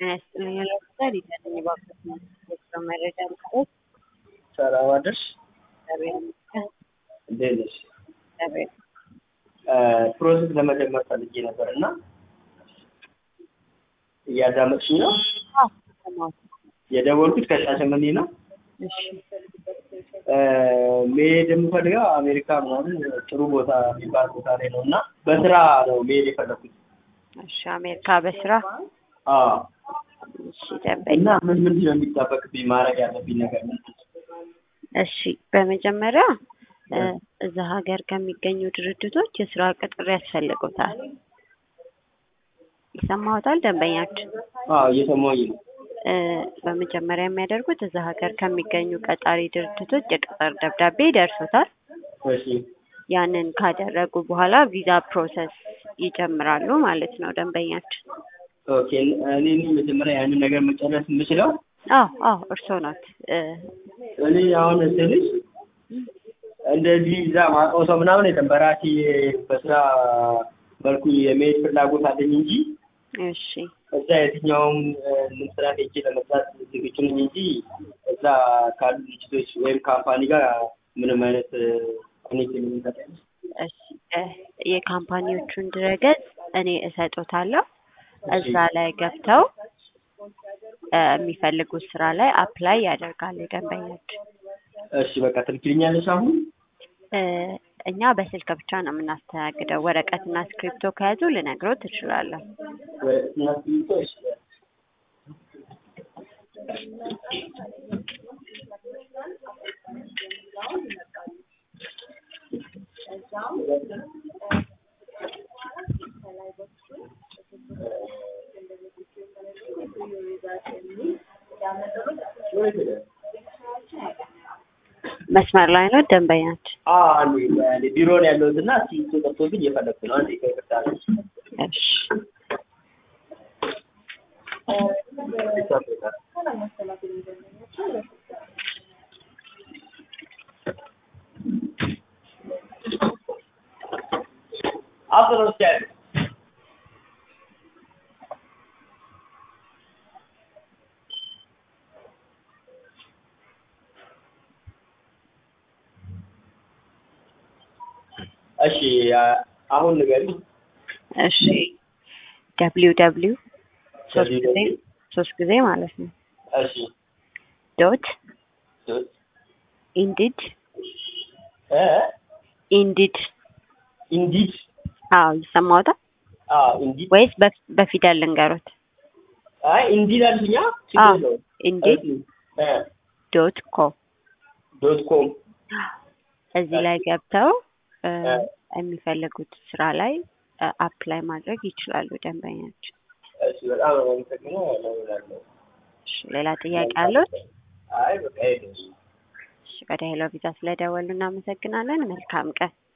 ጤና ይስጥልኝ ለምሳሌ ይዘልኝ ባክስ ነው መረጃ ልቀት ሰላም አደርሽ። እግዚአብሔር ይመስገን። እንዴት ነሽ? እግዚአብሔር ፕሮሰስ ለመጀመር ፈልጌ ነበር እና እያዳመጥሽኝ ነው? አዎ ሰማሁት። የደወልኩት ከሻሸመኔ ነው። እሺ መሄድ የምፈልገው አሜሪካ ምናምን ጥሩ ቦታ የሚባል ቦታ ላይ ነው እና በስራ ነው መሄድ የፈለኩት። እሺ አሜሪካ በስራ አዎ እሺ ደንበኛ እና ምን ምንድን ነው የሚጠበቅብኝ ማድረግ ያለብኝ ነገር ምንድን ነው? እሺ በመጀመሪያ እ እዛ ሀገር ከሚገኙ ድርጅቶች የስራ ቅጥር ያስፈልጉታል። ይሰማዎታል ደንበኛችን? አዎ እየሰማሁኝ ነው። እ በመጀመሪያ የሚያደርጉት እዛ ሀገር ከሚገኙ ቀጣሪ ድርጅቶች የቅጥር ደብዳቤ ይደርሶታል። እሺ ያንን ካደረጉ በኋላ ቪዛ ፕሮሰስ ይጀምራሉ ማለት ነው ደንበኛችን። ኦኬ እኔ እኔ መጀመሪያ ያንን ነገር መጨረስ የምችለው አዎ አዎ እርስዎ ናት እ እኔ አሁን ስልሽ እንደዚህ እዛ ማውቀው ሰው ምናምን የለም። በራሴ በስራ መልኩ የመሄድ ፍላጎት አለኝ እንጂ እሺ እዛ የትኛውም ምን ስራ ሄጄ ለመስራት ዝግጁ ነኝ እንጂ እዛ ካሉ ድርጅቶች ወይም ካምፓኒ ጋር ምንም አይነት ኮኔክሽን የሚሰጠኝ እሺ እ የካምፓኒዎቹን ድረገጽ እኔ እሰጦታለሁ። እዛ ላይ ገብተው እ የሚፈልጉት ስራ ላይ አፕላይ ያደርጋሉ ደንበኛችን። እሺ በቃ ትልክልኛለሽ አሁን? እ እኛ በስልክ ብቻ ነው የምናስተናግደው። ወረቀትና እስክሪፕቶ ከያዙ ልነግረው ትችላለሁ። ወረቀትና እስክሪብቶ እሺ መስመር ላይ ነው ደንበኛችን። አዎ አንዴ አንዴ ቢሮ ነው ያለሁት እና እስክሪብቶ ጠፍቶብኝ እየፈለኩ ነው። አንዴ ይቅርታ። እሺ አብሮ ነው ያለው እሺ አሁን ንገሪኝ። እሺ ደብሊው ደብሊው ሶስት ጊዜ WW ሶስት ጊዜ ማለት ነው እሺ ዶት ዶት ኢንዲድ እ ኢንዲድ ኢንዲድ አዎ ይሰማዎታል አዎ ኢንዲድ ወይስ በፍ- በፊደል ልንገሮት? አይ ኢንዲድ አልሽኛ አዎ ችግር የለውም። ኢንዲድ እ ዶት ኮም ዶት ኮም እዚህ ላይ ገብተው እ እ የሚፈልጉት ስራ ላይ አፕላይ ማድረግ ይችላሉ ደንበኛችን። እሺ በጣም ነው የማመሰግነው። እደውላለሁ። እሺ ሌላ ጥያቄ አለዎት? አይ በቃ ይሄ ነው። እሺ ወደ ሄሎ ቪዛ ስለደወሉ እናመሰግናለን። መልካም ቀን።